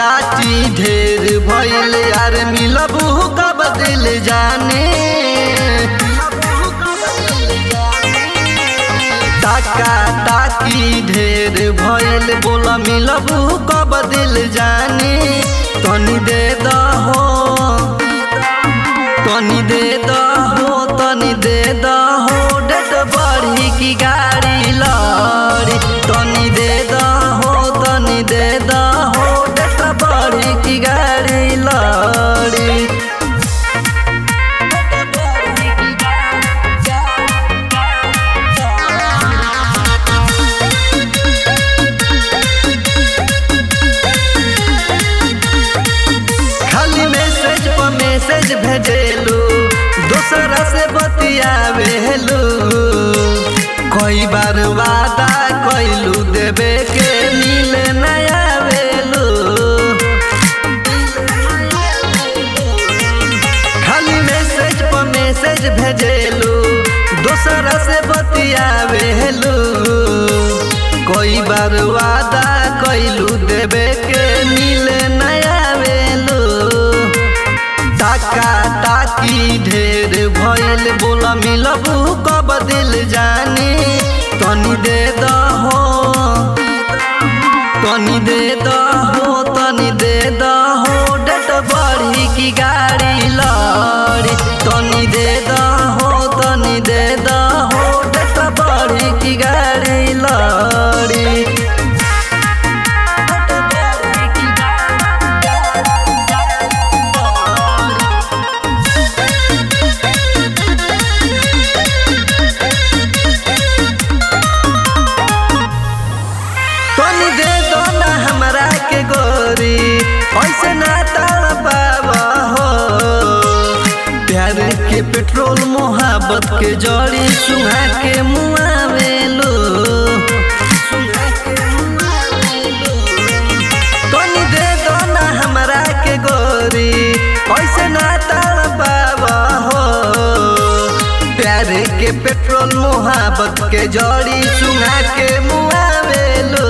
चाची ढेर भइल यार मिलबू कब दिल जाने टाका टाकी ढेर भइल बोला मिलबू कब दिल जाने तनी दे दहो तनी दे दहो तनी दे दहो डेट बढ़ी की गाड़ी लड़ी तनी दे दहो तनी दे दहो डेट बढ़ी की गाड़ी लड़ी खाली मैसेज पर मैसेज भेजेलू दूसरा से बतियावेलू कई बार वादा कैलू देवे के मिले नया वेलू खाली मैसेज पर मैसेज भेजेलू दूसरा से बतियावेलू कई बार वादा कैलू देवे के मिले नया वेलू टाका टाकी ढेर भइल बोला मिलबू कब दिल जाने तनी दे दहो तनी दे दहो तनी दे दहो डेट बढ़ी की गाड़ी लड़ी तनी दे दहो तनी दे दहो डेट बढ़ी की गाड़ी लड़ी तनी दे दो ना हमरा के गोरी ऐसे ना ताड़ पावा हो प्यार के पेट्रोल मोहब्बत के जड़ी सुहा के मुआवेलो तनी दे दो ना हमरा के गोरी ऐसे ना ताड़ पावा हो प्यार के पेट्रोल मोहब्बत के जड़ी सुना के मुआवेलो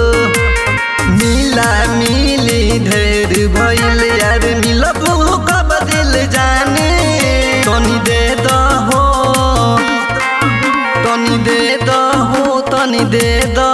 मिला मिली ढेर भइल यार मिलबू कब दिल जाने तनी दे दहो तनी दे दहो तनी दे दहो